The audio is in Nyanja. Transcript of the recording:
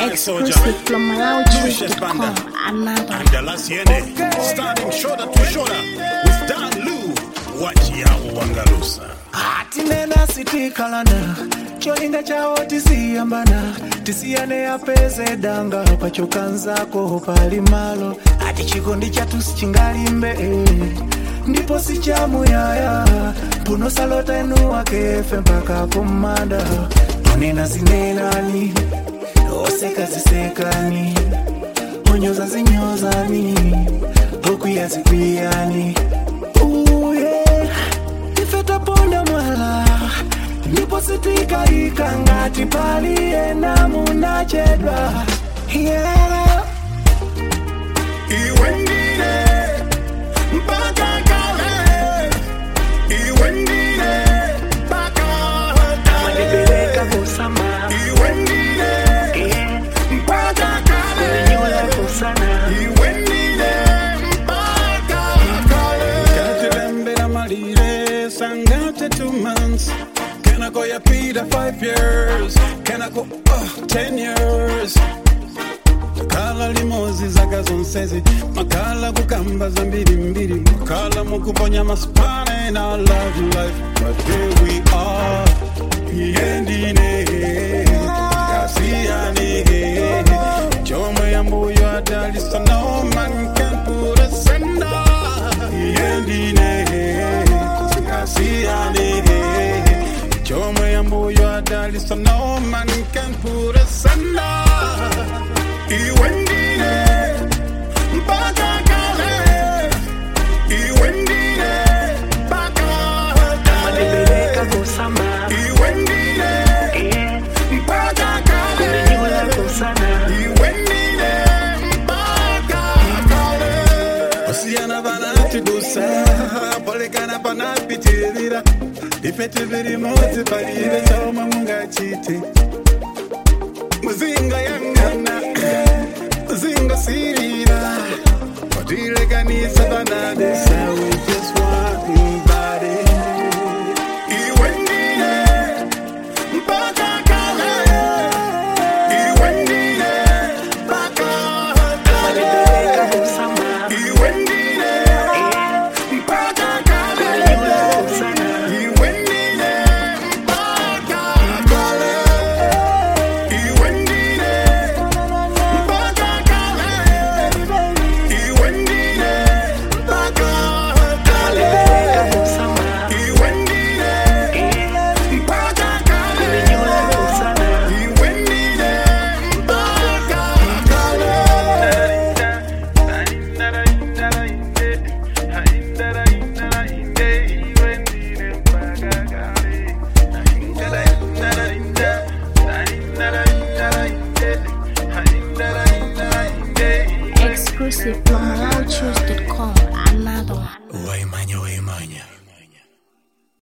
Fire soldier. Exclusive from Lucius MalawiChoose.com. Banda. Another. And the last yene. Starting shoulder to shoulder with Dan Lu. Wachi ya uwangalusa. tinena sitikalana cholinga chawo tisiyambana tisiyane apeze danga pachokanzako pali malo ati chikondi chathu sichingalimbe eh. ndipo sichamuyaya punosalota enu wakefe mpaka kumanda onena zinenani oseka zisekani onyoza zinyozani okwiya zikwiyani uye ife taponda mwala ndipo sitikaika ngati paliyena munachedwa yeah. Iwe ndine mpaka kale. Iwe ndine mpaka Amanibeleka kale. kusama Iwe ndine eh, mpaka kunyola kale. kusana Iwe ndine mpaka kale. Katulembera malire sangate two months. Can I go ya Peter five years? Can I go uh, ten years? makala limozi zaka zonsezi makala kukamba za mbirimbiri makala mukuponya masipane na love life but here we are iyendine kasiyani chomwe yambuyo adalisa no man can put us under iyendine kasiyani chomwe yambuyo adalisa no man can put us under Iwe ndine mpaka kale. Iwe ndine mpaka Amanibeleka kale. kusama Iwe ndine eh, mpaka kunyola kale. kusana Iwe ndine mpaka kale. Osiyana banatidusa polekana panapitirira ifete virimodzi palive chomwe mungachite muzinga yangana muzinga sirira watilekanisa banadesa we just one body iwe ndine mpaka kale iwe ndine mpaka Amanibeleka kale kusama iwe ndine mpaka kale kunyola kusana iwe ndine mpaka kale iwe ndine mpaka kale iwe ndine mpaka Amanibeleka kale kusama iwe ndine eh, mpaka kale kunyola kusana iwe ndine mpaka Exclusive from MalawiChoose.com. Another. waimanya waimanya